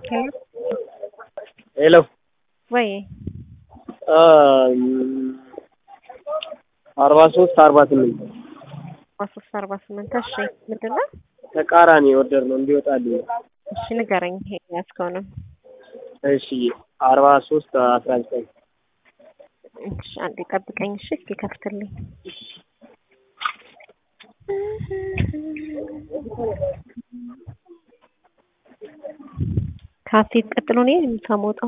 ሄሎ ወይ አርባ ሶስት አርባ ስምንት አርባ ሶስት አርባ ስምንት እሺ ምንድን ነው ተቃራኒ ኦርደር ነው እንዲወጣልኝ እሺ ንገረኝ ይሄ ያዝከውንም እሺ አርባ ሶስት አስራ ዘጠኝ እሺ አንዴ ጠብቀኝ እሺ እስኪ ከፍትልኝ ከሀሴት ቀጥሎ እኔ የምታሞጣው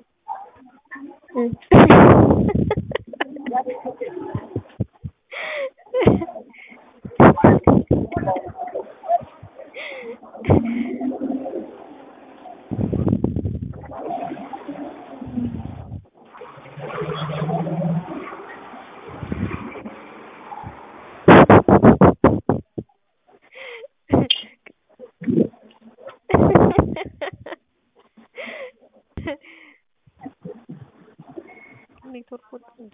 ኔትወርክ ወጣ እንዴ?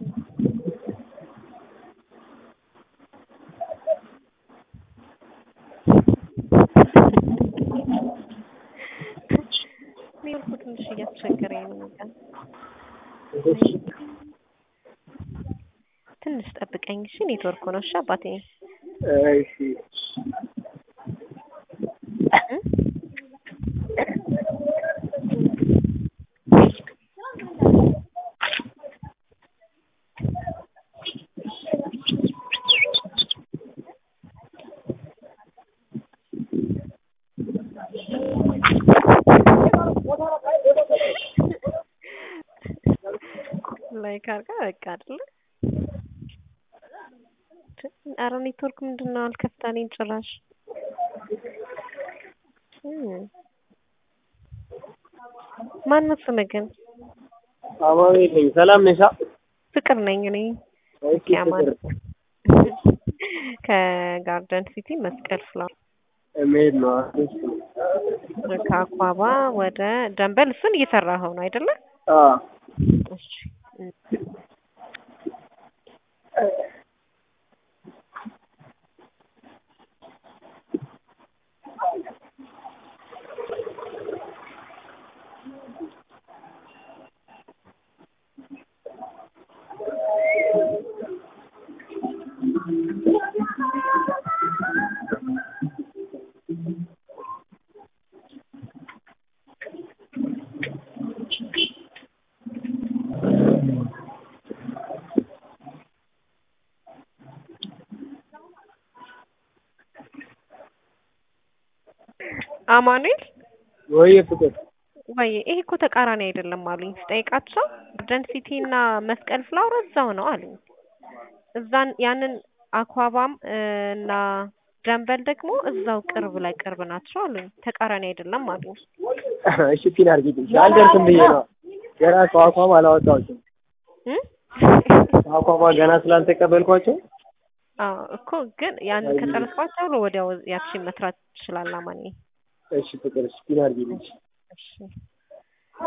ኔትወርኩ ትንሽ እያስቸገረኝ ነው። በቃ ትንሽ ጠብቀኝ እሺ። ኔትወርክ ነው እሺ አባቴ። እሺ ላይክ አድርጋ በቃ አይደለ? ኧረ ኔትወርክ ምንድን ነው አልከፍታልኝ ጭራሽ። ማን ነው ስምህ ግን? አማኑኤል ነኝ። ሰላም ነሻ? ፍቅር ነኝ እኔ። እስኪ ያማን ፍቅር ከጋርደን ሲቲ መስቀል ፍላወር መሄድ ነው። እሺ ከአኳባ ወደ ደንበል እሱን እየሰራኸው ነው አይደለ? አዎ እሺ አማኑኤል ወይ ፍቅር ወይ ይሄ እኮ ተቃራኒ አይደለም አሉኝ ስጠይቃቸው ጋርደን ሲቲ እና መስቀል ፍላወር እዛው ነው አሉኝ። እዛን ያንን አኳባም እና ደንበል ደግሞ እዛው ቅርብ ላይ ቅርብ ናቸው አሉኝ። ተቃራኒ አይደለም አሉኝ። እሺ ፒን አድርጊልኝ። አልደርስም ብዬ ነው ገና ከአኳም አላወጣሁትም። እ? ከአኳማ ገና ስላልተቀበልኳቸው አዎ እኮ ግን ያንን ከጨረስኳቸው ብሎ ወዲያው ያቺን መስራት ትችላለህ አማኒ። እሺ ፍቅር እሺ ፒን አድርጊልኝ። እሺ